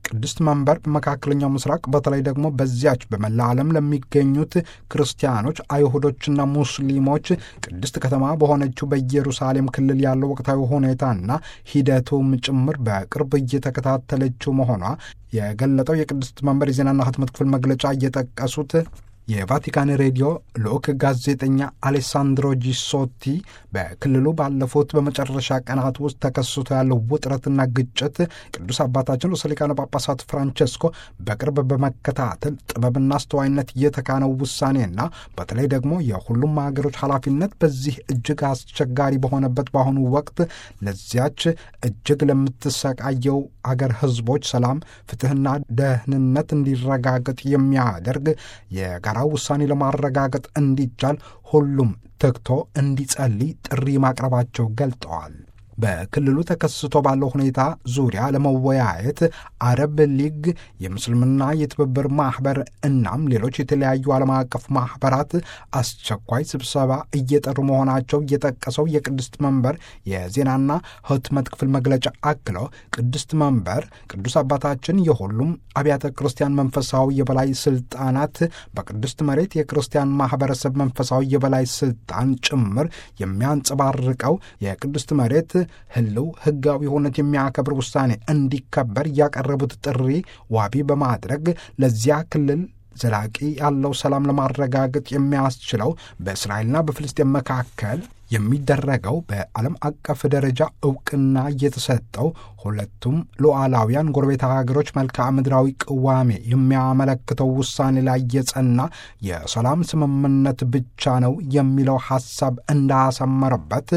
ቅድስት መንበር በመካከለኛው ምስራቅ በተለይ ደግሞ በዚያች በመላ ዓለም ለሚገኙት ክርስቲያኖች፣ አይሁዶችና ሙስሊሞች ቅድስት ከተማ በሆነችው በኢየሩሳሌም ክልል ያለው ወቅታዊ ሁኔታና ሂደቱም ጭምር በቅርብ እየተከታተለችው መሆኗ የገለጠው የቅድስት መንበር የዜናና ህትመት ክፍል መግለጫ እየጠቀሱት የቫቲካን ሬዲዮ ልዑክ ጋዜጠኛ አሌሳንድሮ ጂሶቲ በክልሉ ባለፉት በመጨረሻ ቀናት ውስጥ ተከስቶ ያለው ውጥረትና ግጭት ቅዱስ አባታችን ርዕሰ ሊቃነ ጳጳሳት ፍራንቸስኮ በቅርብ በመከታተል ጥበብና አስተዋይነት የተካነው ውሳኔና በተለይ ደግሞ የሁሉም ሀገሮች ኃላፊነት በዚህ እጅግ አስቸጋሪ በሆነበት በአሁኑ ወቅት ለዚያች እጅግ ለምትሰቃየው አገር ህዝቦች ሰላም፣ ፍትህና ደህንነት እንዲረጋገጥ የሚያደርግ የጋራ ውሳኔ ለማረጋገጥ እንዲቻል ሁሉም ተግቶ እንዲጸልይ ጥሪ ማቅረባቸው ገልጠዋል። በክልሉ ተከስቶ ባለው ሁኔታ ዙሪያ ለመወያየት አረብ ሊግ፣ የምስልምና የትብብር ማኅበር እናም ሌሎች የተለያዩ ዓለም አቀፍ ማኅበራት አስቸኳይ ስብሰባ እየጠሩ መሆናቸው የጠቀሰው የቅድስት መንበር የዜናና ህትመት ክፍል መግለጫ አክለው ቅድስት መንበር ቅዱስ አባታችን የሁሉም አብያተ ክርስቲያን መንፈሳዊ የበላይ ስልጣናት በቅድስት መሬት የክርስቲያን ማኅበረሰብ መንፈሳዊ የበላይ ስልጣን ጭምር የሚያንጸባርቀው የቅድስት መሬት ህልው ህጋዊ ሁነት የሚያከብር ውሳኔ እንዲከበር ያቀረቡት ጥሪ ዋቢ በማድረግ ለዚያ ክልል ዘላቂ ያለው ሰላም ለማረጋገጥ የሚያስችለው በእስራኤልና በፍልስጤን መካከል የሚደረገው በዓለም አቀፍ ደረጃ እውቅና እየተሰጠው ሁለቱም ሉዓላውያን ጎረቤት ሀገሮች መልክዓ ምድራዊ ቅዋሜ የሚያመለክተው ውሳኔ ላይ የጸና የሰላም ስምምነት ብቻ ነው የሚለው ሐሳብ እንዳሰመረበት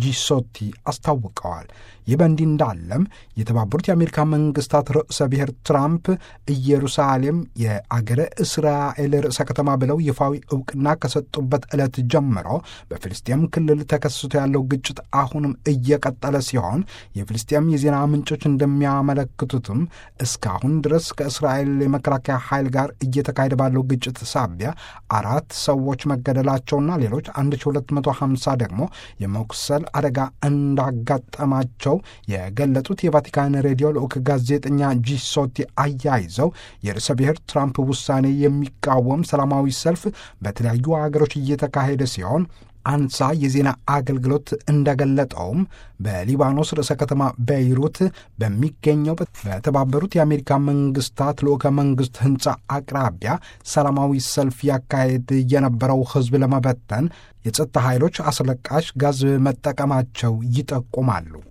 ጂሶቲ አስታውቀዋል። ይህ በእንዲህ እንዳለም የተባበሩት የአሜሪካ መንግስታት ርዕሰ ብሔር ትራምፕ ኢየሩሳሌም የአገረ እስራኤል ርዕሰ ከተማ ብለው ይፋዊ እውቅና ከሰጡበት ዕለት ጀምሮ በፍልስጤም ክልል ተከስቶ ያለው ግጭት አሁንም እየቀጠለ ሲሆን የፍልስጤም የዜና ምንጮች እንደሚያመለክቱትም እስካሁን ድረስ ከእስራኤል የመከላከያ ኃይል ጋር እየተካሄደ ባለው ግጭት ሳቢያ አራት ሰዎች መገደላቸውና ሌሎች 1250 ደግሞ የመቁሰል አደጋ እንዳጋጠማቸው የገለጡት የቫቲካን ሬዲዮ ልዑክ ጋዜጠኛ ጂሶቲ አያይዘው የርዕሰ ብሔር ትራምፕ ውሳኔ የሚቃወም ሰላማዊ ሰልፍ በተለያዩ ሀገሮች እየተካሄደ ሲሆን አንሳ የዜና አገልግሎት እንደገለጠውም በሊባኖስ ርዕሰ ከተማ ቤይሩት በሚገኘው በተባበሩት የአሜሪካ መንግስታት ልዑከ መንግስት ህንፃ አቅራቢያ ሰላማዊ ሰልፍ ያካሄድ የነበረው ህዝብ ለመበተን የጸጥታ ኃይሎች አስለቃሽ ጋዝ መጠቀማቸው ይጠቁማሉ።